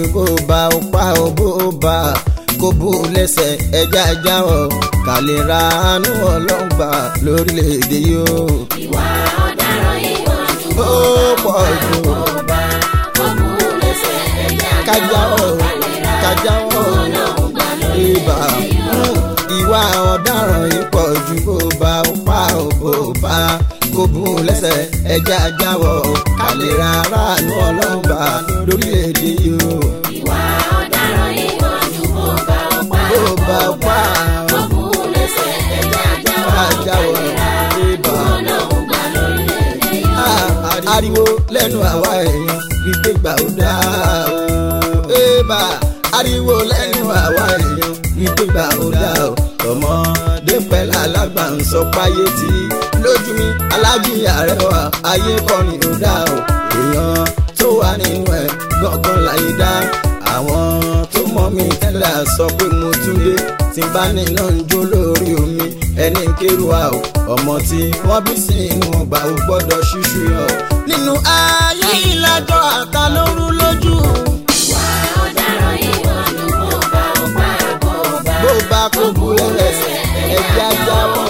bó bá ó pa ó bó bá kó bú lẹ́sẹ̀ ẹja jáwọ́ ká lè ra àánú ọlọ́gbà lórílẹ̀‐èdè yìí o. ìwà ọ̀daràn yìí wọ́n ju ó pọ̀ jù bó bá kó bú lẹ́sẹ̀ ẹ̀yà kájáwọ́ kájáwọ́ ọlọ́run gbà lórí ibà ìwà ọ̀daràn yìí pọ̀ ju bó bá ó pa ó bó bá kó bú lẹ́sẹ̀ ẹja jáwọ́ ká lè ra aráàlú ọlọ́gbà lórílẹ̀‐èdè yìí o. ìwà ọ̀daràn yìí wọ́n ju bó bá ó pa bó bá ó pa kó bú lẹ́sẹ̀ ẹ̀yà ká jáwọ́ ibà. ọlọ́run gbà lórí ẹ̀yà Ah, ariwo lẹ́nu àwa èèyàn wípé gbà ó dáa o. Ébà ariwo lẹ́nu àwa èèyàn wípé gbà ó dáa o. Ọmọdé pẹ̀lú alágbà ń sọ páyé tí lójú mi alájí àrẹwà ayé kọrin ó dáa o. Èèyàn tó wà nínú ẹ̀ gbọ̀ngàn láyé dá. Àwọn tó mọ̀ mí tẹ́lẹ̀ sọ pé mo tún dé tí n bá nínú ń jó lórí omi ẹni ń kéru wa o ọmọ tí wọ́n bí sí inú ọgbà ò gbọ́dọ̀ ṣíṣú yọ. nínú ayé ìlàjọ àtàlóru lójú ìwà ọ̀daràn yìí wọ́n ju bó bá ó pa bó bá bó bá kó bu ẹlẹ́sẹ̀ ẹ̀jẹ̀ ajáwọ̀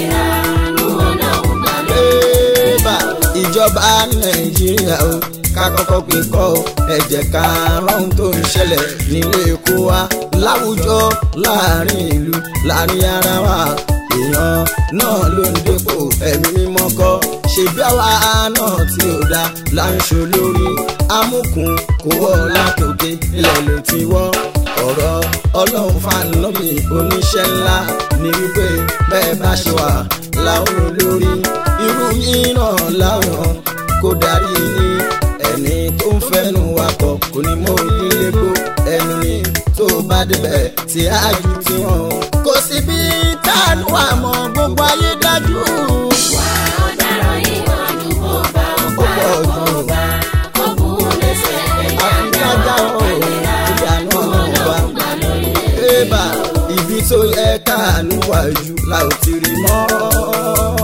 ọlọ́run gbà lórí bébà ìjọba nàìjíríà o ká kọ́kọ́ pé kọ́ ọ ẹ̀jẹ̀ ká rọ́hún tó ń ṣẹlẹ̀ nílé èkó wa láwùjọ láàrin ìlú láàrin ara wa èèyàn náà ló ń dépò ẹ̀mí mímọ́ kọ́ ṣèbí àwa náà tí ò dá là ń ṣe lórí amúkùn kò wọ́ látòkè ilẹ̀ ló ti wọ́ ọ̀rọ̀ ọlọ́run fàánọ́bì oníṣẹ́ ńlá ní wípé bẹ́ẹ̀ bá ṣe wà láwọn olórí irú yín náà láwọn kó darí yín ẹni tó ń fẹ́nu wakọ̀ kò ní mọ onílé gbó ẹnu ni tó bá débẹ̀ tí á ju tiwọn. kò sí bí táànù àmọ́ gbogbo ayé dájú. ìwà ọ̀daràn yìí wọ́n ju bó bá ó ó pa pọ̀ bó jù bá kó bú lẹ́sẹ̀ ẹ̀yà àfikájá ọ̀ ìyànà ọ̀nà gbà lórí Ébà ibi tó yẹ káàánú wájú la ò ti rí mọ́.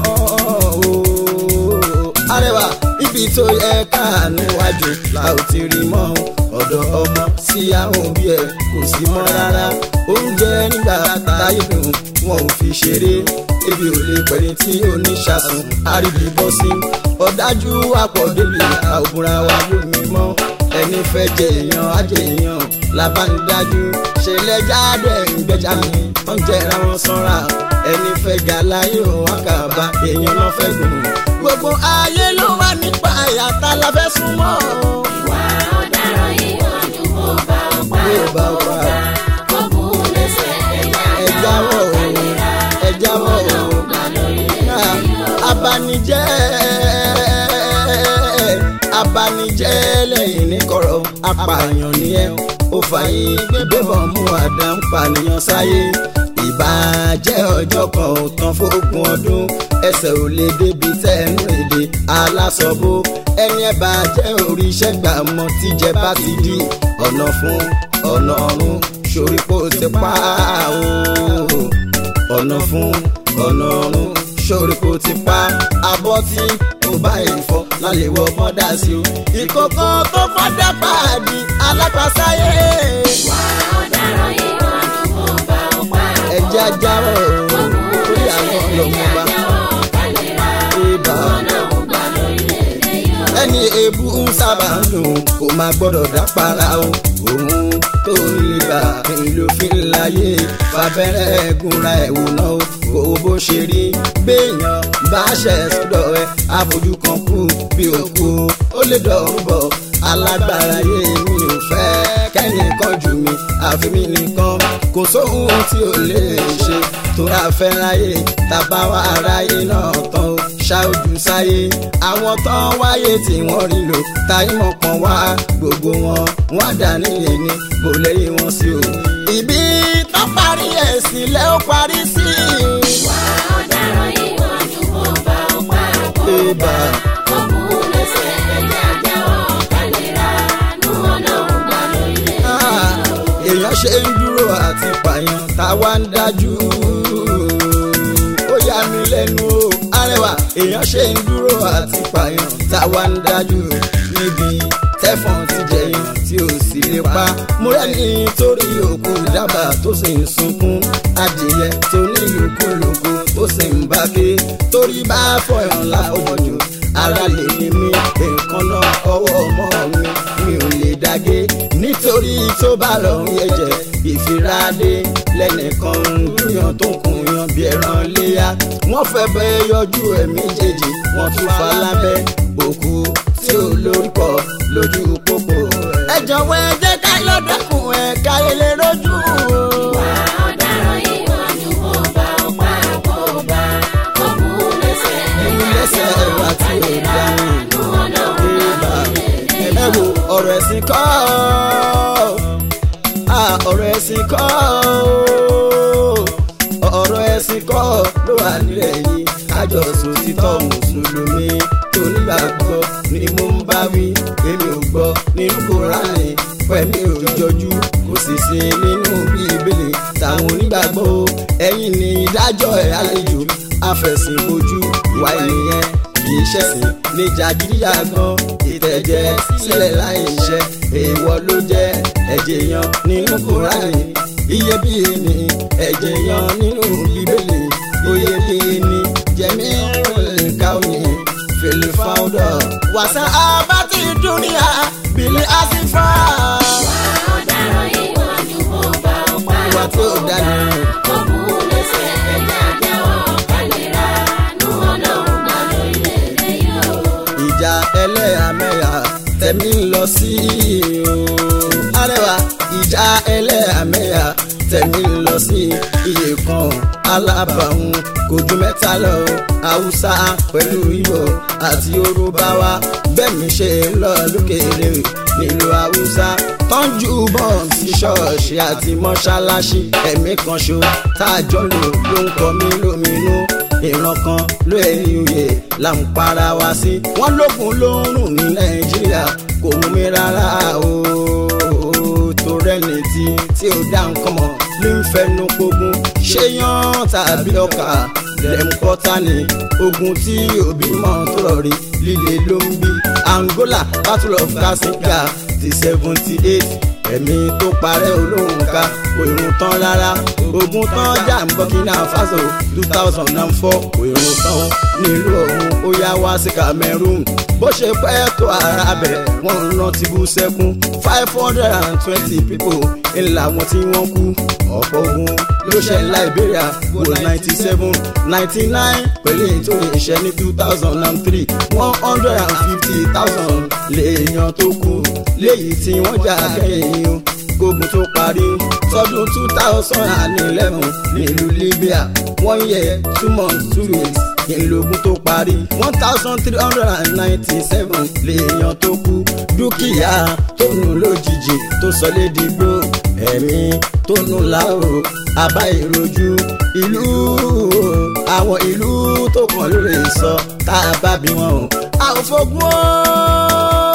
ooo. Arẹwà ibi tó yẹ káàánú wájú la ò ti rí mọ́. Ọ̀dọ̀ ọmọ sí àwọn òbí ẹ̀ kò sí mọ́ rárá. Oúnjẹ nígbà táyé dùn wọn ò fi ṣeré. Ebi ò lè pẹ̀lú tí oníṣàsùn àríbí bọ́ sí. Ọ̀dájú àpọ̀ débi àwòrán wa lómi mọ́ ẹni fẹ́ jẹ èèyàn ajẹ èèyàn labandájú ṣẹlẹ̀ jáde ìgbẹ́jà mi tó ń jẹra wọn sanra ẹni fẹ́ ga láyé òun àkàbà èèyàn náà fẹ́ gùn. gbogbo ayé ló wà nípa àyàtà la fẹ́ súnmọ́. ìwà ọ̀daràn yìí wọ́n ju bó bá ó pa bí ó bá wà kó bú lẹ́sẹ̀ ẹ̀yà ẹ jáwọ́ o ẹ jáwọ́ o gbà lórí náà abanijẹ́ abanijẹ́ lẹ́yìn ní kọ̀rọ̀ apààyàn ni ẹ ó fààyè gbébọn mú àdá ń pànìyàn sáyé ìbàjẹ́ ọjọ́ kan ò tán fógún ọdún ẹsẹ̀ ò lè débi tẹ́nu èdè alásọ̀bó ẹni ẹ bá jẹ́ oríṣẹ́ gbà mọ́ tíjẹ bá ti di ọ̀nà fún ọ̀nà ọ̀run sórí kó ti pa ó ọ̀nà fún ọ̀nà ọ̀run sórí kò ti pa abọ́ tí kò bá ìfọ́ lálẹ́ wọ mọ́dà sí o. ìkókó tó fọ́dà pàdé alápàsáyé. ìwà ọ̀daràn yìí wọ́n ju bó bá ó pa ẹja jáwọ́ lórí àwọn ọlọ́mọba ibà. ọlọ́run gbà lórí ẹ̀yà ẹni èébú ń sábà ń dùn kó máa gbọ́dọ̀ dápara o. òun tó lè gbà ló fi ń láyé fàbẹ́rẹ́ gúnra ẹ̀wò náà o. kò bó ṣe rí béèyàn bá ṣẹ̀ sọ́dọ̀ ẹ àfojú kan kú bí òkú ó lè dọ̀rùn bọ̀ alágbára yé mi ò fẹ́ kẹ́nìkan jù mí àfi mi nìkan kò sóhun tí ò lè ṣe tóra fẹ́ ráyè tàbá wà ráyè náà tán o ṣáájú sáyé àwọn tán wáyé tí wọ́n rí lò táyé mọ̀ pọ̀n wá gbogbo wọn wọ́n dà nílé ní kò lẹ́yìn wọn sí o. ibi tó parí ẹ̀ sílẹ̀ ó parí sí i. ìwà ọ̀daràn yìí wọ́n ju bó bá ó pa Ibà. kó bú lẹ́sẹ̀ ẹ̀yà jáwọ́ kálíra nù ọlọ́run gbà lórí ẹ̀yà. Ah, èèyàn ṣe ń dúró àti pààyàn táwa ń dájú. ó yà mí lẹ́nu o arẹwà èèyàn ṣe ń dúró àti pààyàn táwa ń dájú níbi tẹ́fọ̀n ti jẹyàn tí ò sì lè pa mo rẹ́ni torí òkú dábàá tó sì ń sunkún adìyẹ tó ní lùkúlùkù tó sì ń bá ké torí bá fọyàn láfọjù ara lè ní mi nǹkan náà ọwọ́ ọmọ mi mi ò lè dàgé nítorí tó bá lọ ń yẹjẹ ìfiradé lẹ́nìkan ń gúnyàn tó kùn yan bí ẹran léyà wọ́n fẹ́ bẹ́ yọjú ẹ̀mí jèjì wọ́n tún fa lábẹ́ òkú tí ò lórúkọ lójú pópó. ẹ jọ̀wọ́ ẹ jẹ́ ká lọ́dọ̀kùn ẹ̀ ká ilé lójú. Ìwà ọ̀daràn yìí wọ́n ju kó bá ọ̀pá kó bá kó mú lẹ́sẹ̀. Mú lẹ́sẹ̀ wá tí ò dání. Nú ọlọ́run bá ẹ wo ọ̀rọ̀ ẹ̀sìn kọ́ ah, ọ̀rọ̀ ẹ̀sìn kọ́ ọ̀rọ̀ ẹ̀sìn kọ́ ló wà nílẹ̀ yìí àjọsùn títọ́ mùsùlùmí tó nígbàgbọ́ ni mo ń bá wí èmi ò gbọ́ nínú kúránì pẹ̀lú òjòjú kò sì sí nínú bíbélì táwọn onígbàgbọ́ o. ẹ̀yin ni ìdájọ́ ẹ̀ àlejò afẹ̀sìnbojú ìwà ènìyàn kì í ṣẹ̀sìn ní jàgídíjàgan ìtẹ̀jẹ̀ sílẹ̀ láì ṣe èèwọ̀ ló jẹ́ ẹ̀jẹ̀ yan nínú kúránì iyebíye ni ẹ̀jẹ̀ yan nínú bíbélì oyebíye ni jẹ̀mí káwé fèlè fáwọ́dọ̀ wàsá abátí dúníà bìlì àsìfà. ọ̀daràn yìí wọ́n ju kó bá ọ̀pá ìwà tí ò dání kó mú lẹ́sẹ̀. Ẹ̀jẹ̀ àjẹwọ́ kálíra nú ọlọ́run bá lórílẹ̀-èdè yìí o. ìjà ẹlẹ́yàmẹ̀yà tẹ̀mí ń lọ sí o. arẹwà ìjà ẹlẹ́yàmẹ̀yà tẹ̀mí ń lọ sí iye kan alábàáhùn kò ju mẹ́ta lọ haúsá pẹ̀lú ìbò àti yorùbá wa bẹ́ẹ̀ mi ṣe ń lọ lókèrè nílùú haúsá tọ́jú bọ́ọ̀n sí ṣọ́ọ̀ṣì àti mọ́ṣáláṣí ẹ̀mí kan ṣo tá a jọ lò ló ń kọ mí lóminú ìran kan ló ẹni oyè là ń para wa sí. wọ́n lókun ló ń rùn ní nàìjíríà kò mú mi rárá o tó rẹ́ni tí tí ó dá nǹkan mọ̀ ló ń fẹnu pogun ṣé yan tàbí ọkà lẹ́mùkọ́tà ni ogun tí òbí mọ̀ tó rọ̀ rí líle ló ń bí angola battle of kasika ti seventy eight ẹ̀mí tó parẹ́ olóhùn ká kò irun tán rárá ogun tán jà ń burkina faso two thousand and four kò irun tán nílùú ọ̀hún ó yá wá sí cameroon bó ṣe pẹ́ tó ara bẹ̀ wọ́n ń rántí bú sẹ́kún five hundred and twenty people ńlá wọn tí wọ́n kú ọ̀pọ̀ ogun ló ṣe liberia wo ninety seven ninety nine pẹ̀lú ètò ìṣẹ́ ní two thousand and three one hundred and fifty thousand lèèyàn tó kú léyìí tí wọ́n jà kẹ́yìn o gbógun tó parí tọdún two thousand and eleven nílùú libya one year two months two weeks ìlógún tó parí one thousand three hundred and ninety seven lèèyàn tó kú dúkìá tó nù lójijì tó sọ lédìgbò ẹ̀mí tó nù láòrò àbá ìrojú ìlú àwọn ìlú tó kàn lórí sọ tá a bá bí wọn o. àwọn fogun o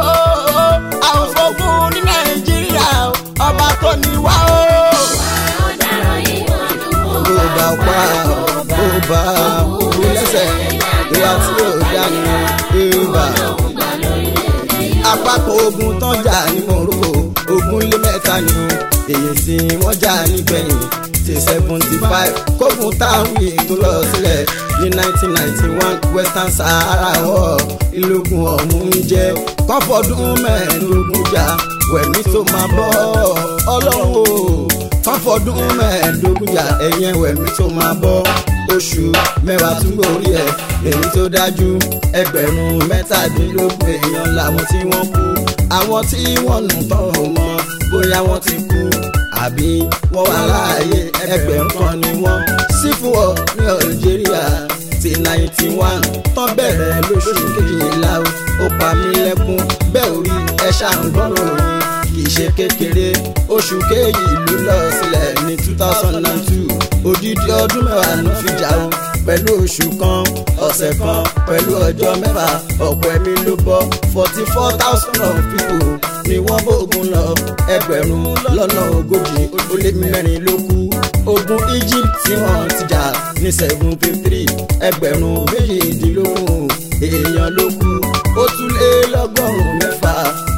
àwọn fogun ní nàìjíríà o ọba tó ní wá o. ọ̀daràn yìí wọ́n ju kó bó bá pa bó bá kú lẹ́sẹ̀ ìwà tí ò dání ìbá. bá lórílẹ̀-èdè yìí o. àpapọ̀ ogun tán jà ní morocco ogun lé mẹ́ta ni èyí tí wọ́n jà nígbẹ̀yìn ti seventy five kógun táwọn ètò lọ sílẹ̀ ní nineteen ninety one western sahara war ìlógun ọ̀hún ń jẹ́ kọ́fọ́dún mẹ́ẹ̀ẹ́dógún jà wẹ̀mí tó máa bọ́ ọlọ́run o kọ́fọ́dún mẹ́ẹ̀ẹ́dógún jà ẹ̀yẹn wẹ̀mí tó máa bọ́ oṣù mẹ́wàá tún gorí ẹ̀ èyí tó dájú ẹgbẹ̀rún mẹ́tàdínlógún èèyàn làwọn tí wọ́n kú àwọn tí wọ́n nù tán ò mọ bóyá wọ́n ti kú àbí wọ́n wà láàyè ẹgbẹ̀rún kan ni wọ́n sífùwọ̀ ní Algeria ti ninety one tán bẹ̀rẹ̀ lóṣù kejìlá o ó pa mí lẹ́kún bẹ́ẹ̀ orí ẹ ṣàǹgbọ́rọ̀ yín kì í ṣe kékeré oṣù kejì ló lọ sílẹ̀ ní two thousand and two odidi ọdún mẹ́wàá ló fi jà o pẹ̀lú oṣù kan ọ̀sẹ̀ kan pẹ̀lú ọjọ́ mẹ́fà ọ̀pọ̀ ẹ̀mí ló bọ́ forty four thousand of people ni wọ́n bógun lọ ẹgbẹ̀rún lọ́nà ogójì ó lé mẹ́rin ló kú ogun Egypt tí wọ́n ti jà ní seventy three ẹgbẹ̀rún méjìdínlógún èèyàn ló kú ó tún lé lọ́gọ́rùn-ún mẹ́fà kò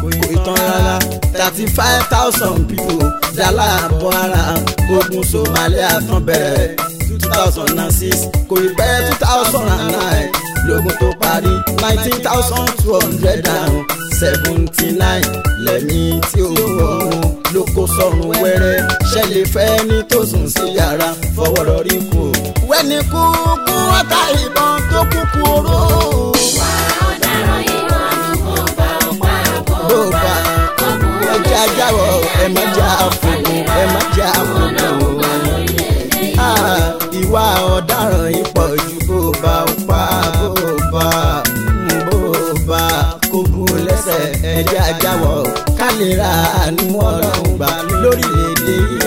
tán rárá thirty five thousand people dálà bọ́ ara ogun Somalia tán bẹ̀rẹ̀ two thousand and six kò ì pẹ́ two thousand and nine lógun tó parí nineteen thousand two hundred and seventy nine lẹ́mí tí ó wọ̀run ló kó sọ̀rùn wẹ́rẹ́ ṣẹlẹ̀ fẹ́ ní tó sùn sí yàrá fọwọ́ rọrí kù. wẹ́ni kú kú ọ̀tá ìbọn tó kú kú oró. wà ọ̀daràn ìwà àdúgbò bá ọ̀pá àbò bó bá ẹ jẹ́ ajáwọ̀ ẹ má jẹ́ àfòkù ẹ má jẹ́ àfòkù. Ah, ìwà ọ̀daràn yìí pọ̀ ju bó bá ń pa bó bá bó bá kókó lẹ́sẹ̀ ẹ̀jẹ̀ ajáwọ̀ ká lè ra àánú ọlọ́run gbà lórílẹ̀‐èdè yìí